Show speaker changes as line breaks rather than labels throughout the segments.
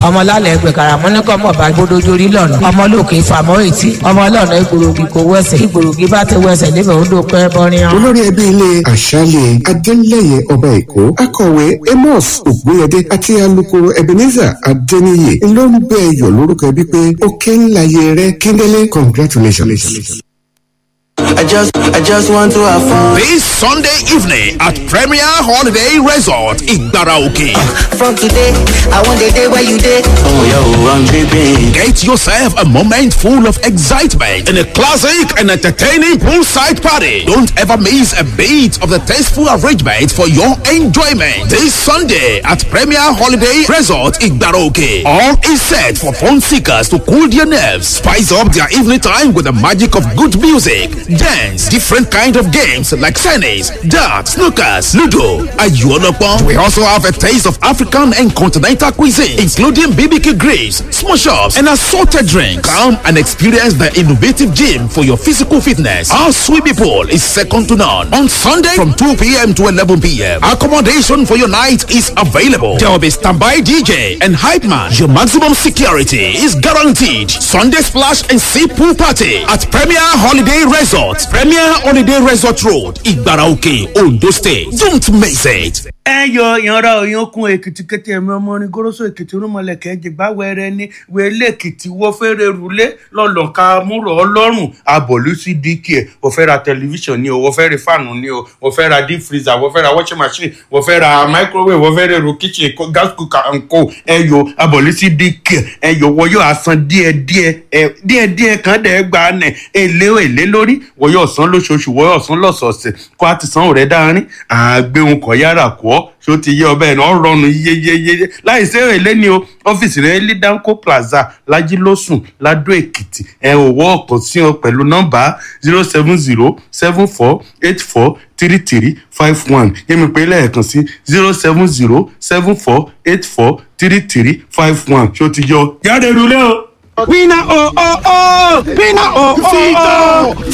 ọmọ lálẹ́ ẹgbẹ́ karamọ́ ní kọ́mọ̀ bá gbódójórí lọ́nà ọmọ lókè fàmọ́ ètí ọmọ lọ́nà ìgbòrògì kò wẹsẹ̀ ìgbòrògì bá ti wẹsẹ̀ níbẹ̀ ó dó pẹ́ bọ́rin
olórí ẹbí ilé àṣálẹ̀ adélẹ́yẹ ọba èkó akọ̀wé amos ògbóyẹdé àti alukoro ebenezer adéníyè ló ń bẹ ẹyọ lórúkọ ẹbí pé ó ké ńlá yẹ rẹ kíndélé congratulations.
I just, I just want to have fun.
This Sunday evening at Premier Holiday Resort in Baraoke.
From today, I want the day where you did. Oh, yo, I'm tripping.
Get yourself a moment full of excitement in a classic and entertaining poolside party. Don't ever miss a beat of the tasteful arrangement for your enjoyment. This Sunday at Premier Holiday Resort in Baraoke. All is set for fun seekers to cool their nerves, spice up their evening time with the magic of good music, dance, different kind of games like tennis, darts, snookers, ludo, ayuolopon. We also have a taste of African and continental cuisine, including BBQ grills, small shops, and assorted drinks. Come and experience the innovative gym for your physical fitness. Our swimming pool is second to none. On Sunday from 2 p.m. to 11 p.m. Accommodation for your night is available. There will be standby DJ and hype man. Your maximum security is guaranteed. Sunday splash and sea pool party at Premier Holiday Resort, Premier Holiday Resort Road, Igbaraoke, Ondo State. Don't miss it.
ẹ yọ ìyanra òyankun èkìtì kété ẹmí ọmọ orin goroso èkìtì rúmọlẹkẹ jìgbà wẹrẹ ní wẹlé èkìtì wọ fẹrẹ rúlé lọlọka múrò ọlọrun abọlú sí dk ẹ wọ fẹ ra tẹlifíṣàn ni o wọ fẹ ra fáànù ni o wọ fẹ ra deep freezer wọ fẹ ra washing machine wọ fẹ ra microwave wọ fẹ ra èrò kitchen kó- gas cooker and co ẹ yọ abọlú sí dk ẹ yọ wọ yóò asan díẹ díẹ ẹ díẹ díẹ kan dẹ gba nẹ èlé èlé lórí wọ yóò san lóṣooṣù wọ yóò san lọsọọsẹ kó a ti san òrẹ dáárín àgbéhùn kọ yára kọ ṣó ti yé ọbẹ̀ náà rọrùn yeyeyeye láì sí èlé ni o ọ́fíìsì rẹ̀ ní danco plaza lajilósùn ladó èkìtì ẹ ò wọ́ ọ̀kan sí ọ pẹ̀lú nọ́mbà zero seven zero seven four eight four three three five one yẹ́mi pé lẹ́ẹ̀kan sí zero seven zero seven four eight four three three five one ṣó ti yọ jáde rúlé o.
Winner oh oh oh! Winner oh oh oh!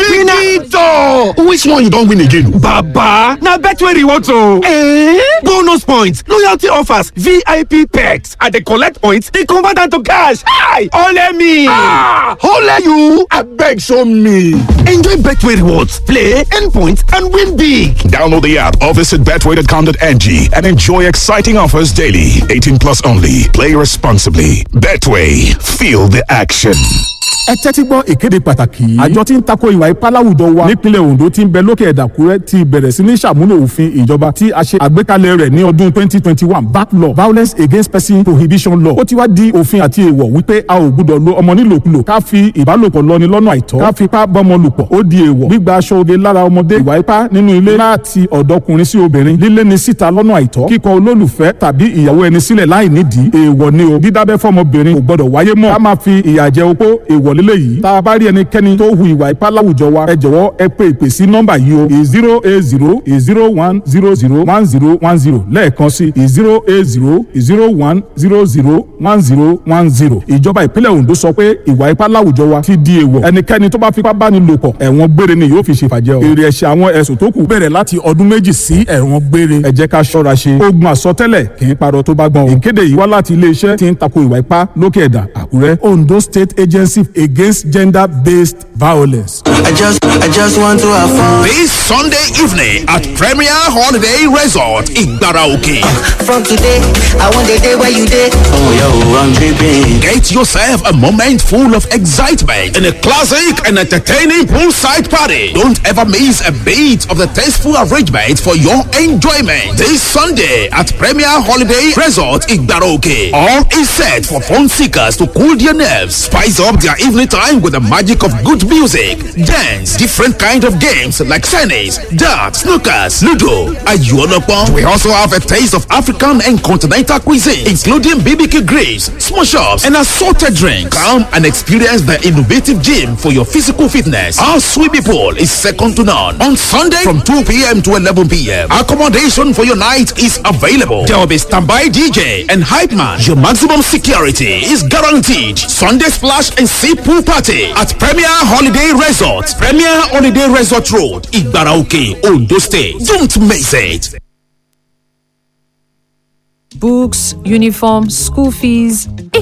Victor! Which one you don't win again?
Baba! Na Betway rewards o! Eh? Bonus points, loyalty offers, VIP perks. I dey collect points, dey convert am to cash. Hi! Ole me!
Ah! Ole you! Abeg show me!
Enjoy Betway rewards, play, earn points, and win big.
Download the app or visit betway.com.ng and enjoy exciting offers daily. 18 plus only. Play responsibly. Betway. Feel the action.
ẹ tẹ́tí gbọ́ ìkéde pàtàkì yìí. àjọ tí ń tako ìwà ipá láwùjọ wa nípínlẹ̀ ondo tí ń bẹ lókè ẹ̀dàkúrẹ́ ti bẹ̀rẹ̀ sí ní ṣàmúlò òfin ìjọba tí a ṣe àgbékalẹ̀ rẹ̀ ní ọdún 2021 back law violence against person prohibition law ó ti wá di òfin àti èèwọ̀ wípé a ò gbúdọ̀ lo ọmọ nílòkulò ká fi ìbálòpọ̀ lọ́ni lọ́nà àìtọ́ ká fipá bọ́mọ lòpọ̀ ó di èèwọ̀ gbígba aṣọ oge lára ọmọdé ìwà ipá nínú ilé láti ọ̀dọ́kùnrin sí obìnrin lílé ni síta lọ́nà àìtọ́ kíkọ olólùfẹ́ tàbí ìyàwó ẹni sílẹ̀ láì nídìí èèwọ̀ ni o dídábẹ́ fọmọbìnrin kò gbọdọ̀ wáyé mọ́ ká máa fi ìyà jẹ opó èèwọ̀ lílé yìí tá a bá rí ẹnikẹ́ni tó hu ìwà ipá láwùjọ wa ẹ jọ̀wọ́ ẹ pé ìpè sí nọ́mbà yìí o zero eight zero zero one zero zero one zero one zero lẹ́ẹ̀kan sí zero eight zero zero one zero zero one zero one zero ìjọba ìpínlẹ̀ ondo sọ pé ìwà ipá láwùjọ wa ti di èèwọ̀ ẹnikẹ́ni tó bá fipá bá ní lò pọ̀ ẹ̀wọ̀n gbére ni yóò fi ṣèfàjẹ́ o èrè ẹ̀ṣẹ̀ àwọn ẹ̀sùn tó kù bẹ̀rẹ̀ láti ọdún méjì sí ẹ̀wọ̀n gbére ẹ jẹ́ ká ṣọ́ra ṣe ogun àsọtẹ́lẹ̀ kì í parọ́ tó bá gbọ́n o ìkéde yìí wá láti iléeṣẹ́ tí ń tako ìwà ipá lókè ẹ̀dà àkúrẹ́ ondo state agency against gender-based violence.
I just, I just want to have fun.
This Sunday evening at Premier Holiday Resort in Baraoke.
From today, I want the day where you did. Oh, yo, I'm tripping.
Get yourself a moment full of excitement in a classic and entertaining poolside party. Don't ever miss a beat of the tasteful arrangement for your enjoyment. This Sunday at Premier Holiday Resort in Baraoke. All is set for fun seekers to cool their nerves, spice up their evening time with the magic of good music, dance, different kind of games like tennis, darts, snookers, ludo, ayuolopon. We also have a taste of African and continental cuisine, including BBQ grills, small shops, and assorted drinks. Come and experience the innovative gym for your physical fitness. Our swimming pool is second to none. On Sunday from 2 p.m. to 11 p.m. Accommodation for your night is available. There will be standby DJ and hype man. Your maximum security is guaranteed. Sunday splash and sea pool party at Premier Holiday Resort, Premier Holiday Resort Road, Igbaraoke, Ondo State. Don't miss it.
books, uniform, school fees. Hey,